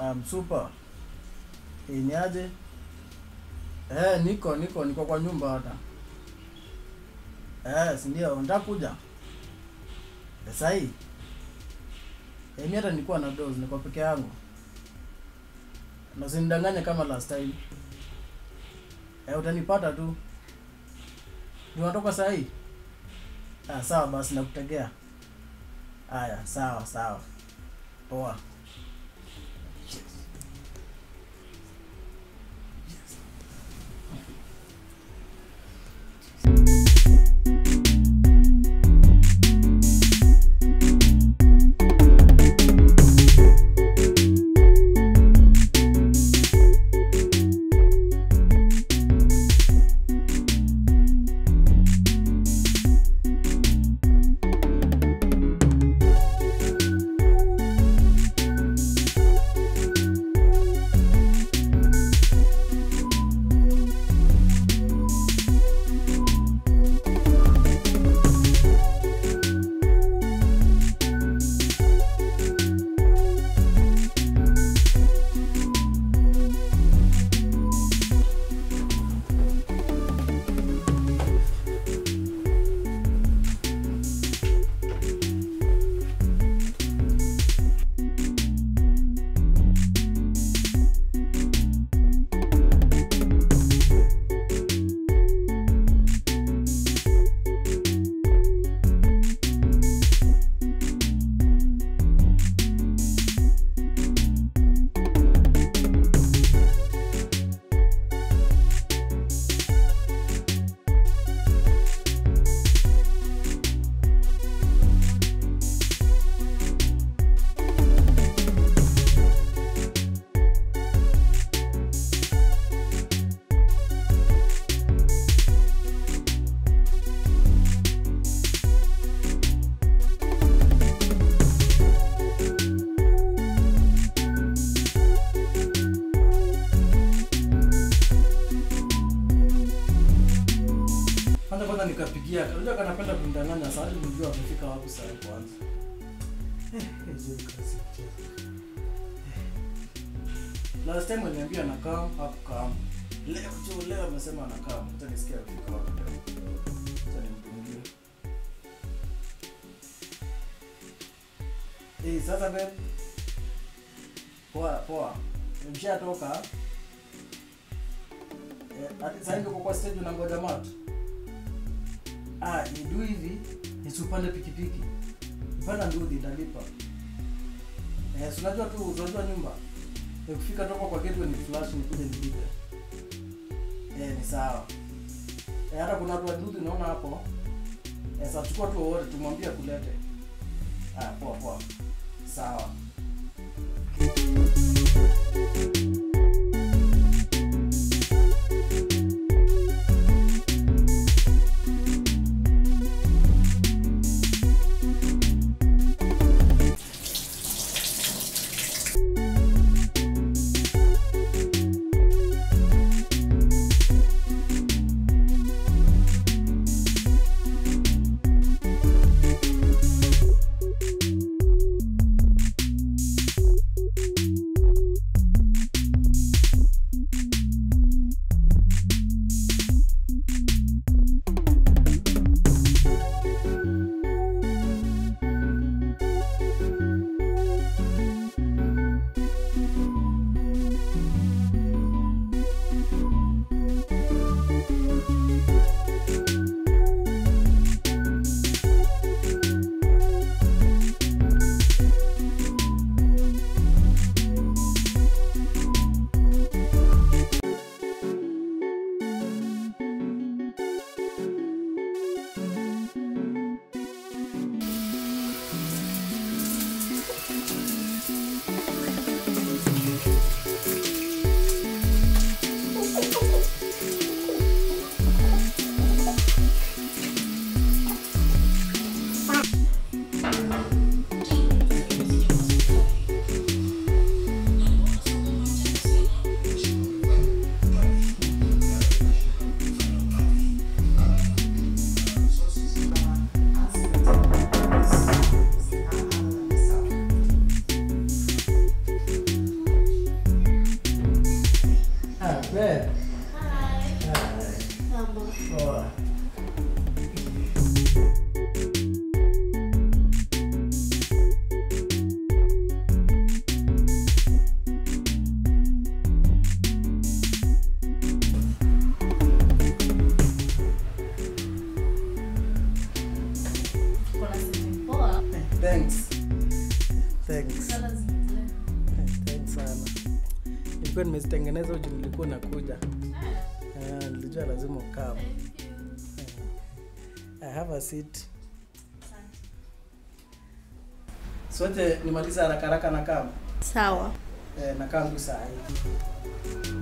Um, super. Eh, ni aje? Eh, niko niko niko kwa nyumba hata. Eh, si ndio, nataka kuja. Eh, sahi. Eh, mimi hata nilikuwa na dose, niko peke yangu. Na usinidanganye kama last time. Eh, utanipata tu. Ni unatoka sahi? Ah, sawa basi nakutegea. Haya, sawa sawa. Poa. Kwanza kwanza nikapigia, unajua kanapenda kunidanganya sasa hadi nijua amefika wapi sasa kwanza. Eh, hizo kazi mchezo. Last time aliniambia anakaa hakukaa. Leo tu leo amesema anakaa. Hata nisikia amefika wapi leo. Acha nimpungie. Eh, sasa babe. Poa, poa. Nimeshatoka. Eh, hadi sasa hivi uko kwa stage unangoja matu. Ah, nidu hivi nisipande pikipiki. Nipanda ndudhi ndalipa. Eh, si unajua tu unajua nyumba. Nikifika toka kwa gate ni flash nikuje nilipe. Eh, ni sawa. Eh, hata kuna watu wa ndudhi naona hapo. Eh, sasa chukua tu wote tumwambie kulete. Ah, poa poa. Sawa. thanks thanks Sala zinaendelea. Eh, thanks sana nilikuwa nimezitengeneza uji nilikuwa nakuja Ah, Eh, nilijua lazima ukam thank you. i have a seat Asante. sote nimaliza haraka haraka na kam sawa eh, na kam tu saa hii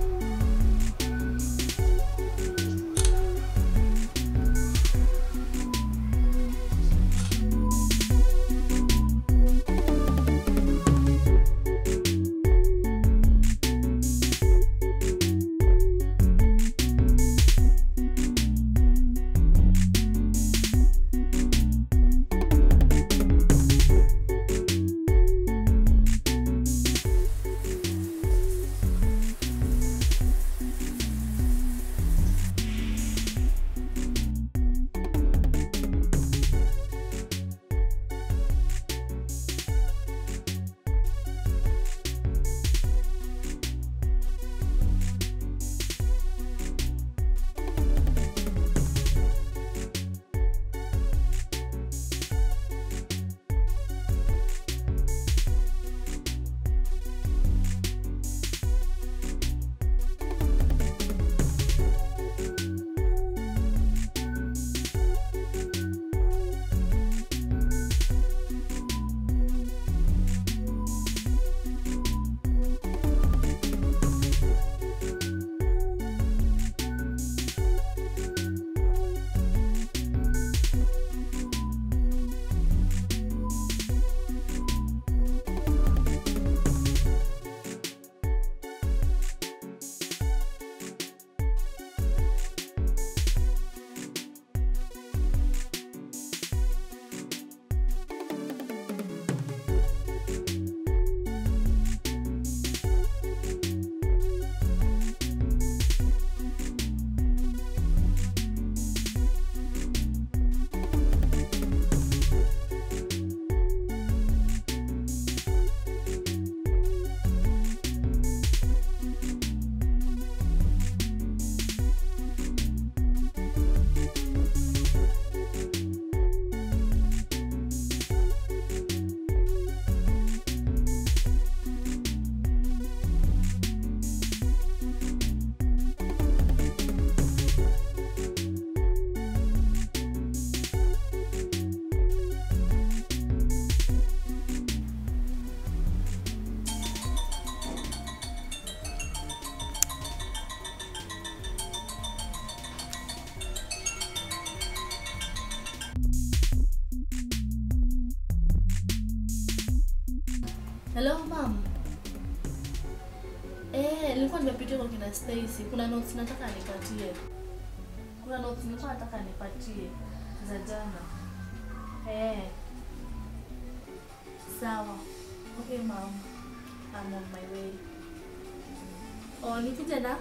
hello mam eh nilikuwa nimepitia kwa kina Stacy kuna notes nataka nipatie kuna notes nilikuwa nataka nipatie za jana eh sawa okay mam I'm on my way oh nikija na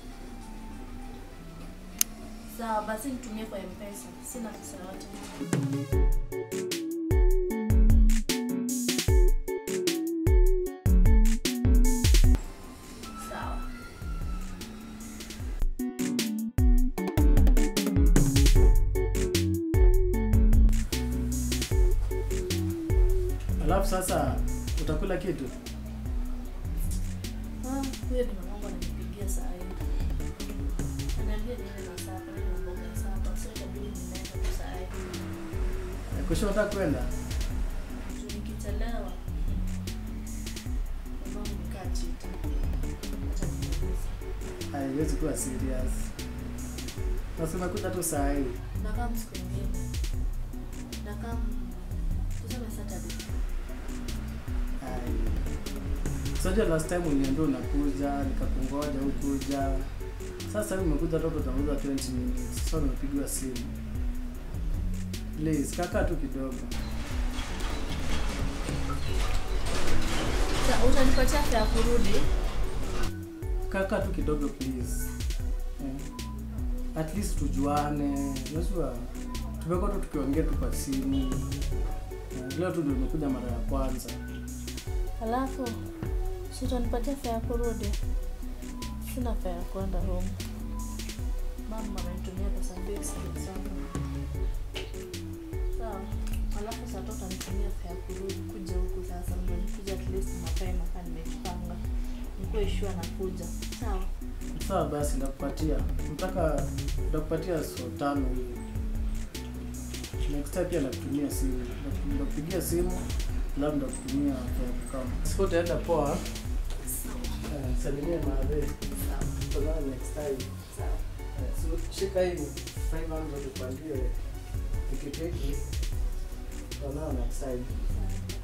sawa basi nitumie kwa mpesa sina pesa yote sawa alafu sasa utakula kitu Ah, huyo ndio mamangu ananipigia saa hii. Ananiambia niende na sapa, niende na mboga ya sapa. So itabidi nimeenda tu saa hii. Eh, kushota kwenda Juu nikichelewa, mamangu nikaa chita. Acha nimuulize. haiwezi kuwa serious basi umekuja tu saa hii Nakaa siku ingine. Nakaa tuseme Saturday. Ai. Sasa last time uliniambia unakuja, nikakungoja ukuja. Sasa hivi umekuja toka utanguza 20 minutes. Sasa umepigiwa simu. Please, kaka tu kidogo. Sa- Utanipatia fare ya kurudi? Kaka tu kidogo please. Eh. At least tujuane. Unajua tumekuwa tu tukiongea tu kwa simu. Eh, Leo tu ndio nimekuja mara ya kwanza. Alafu si utanipatia fare ya kurudi? Sina fare ya kwenda home. Mama amenitumia pesa mbili zangu. Sawa. Alafu saa tatu utanitumia kurudi kuja huku sasa ndio nikuja at least mapema kaa nimejipanga nikuwe sure nakuja sawa sawa basi ndakupatia mpaka ndakupatia so tano hivi next time pia ndakutumia simu Ndaku- ndakupigia simu labda ndakutumia kwa kama siku utaenda poa Eh, salimia maadhe Tutaonana next time Eh, so shika hii 500 upandie pikipiki tutaonana next time Sawa.